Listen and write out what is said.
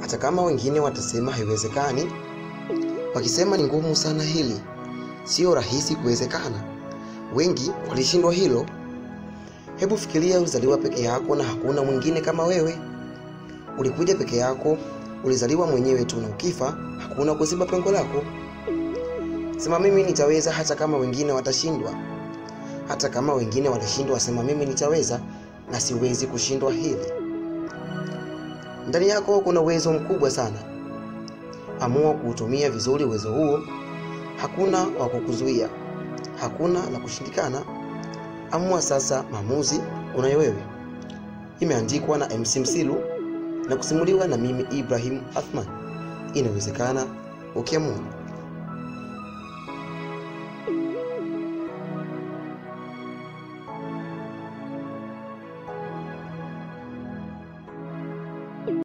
hata kama wengine watasema haiwezekani, wakisema ni ngumu sana hili, sio rahisi kuwezekana. Wengi walishindwa hilo. Hebu fikiria, ulizaliwa peke yako na hakuna mwingine kama wewe. Ulikuja peke yako, ulizaliwa mwenyewe tu, na ukifa hakuna kuziba pengo lako. Sema mimi nitaweza, hata kama wengine watashindwa. Hata kama wengine walishindwa, sema mimi nitaweza na siwezi kushindwa hili. Ndani yako kuna uwezo mkubwa sana. Amua kuutumia vizuri uwezo huo. Hakuna wa kukuzuia, hakuna la kushindikana. Amua sasa, maamuzi unayo wewe. Imeandikwa na MC Msilu na kusimuliwa na mimi Ibrahim Athman. Inawezekana ukiamua.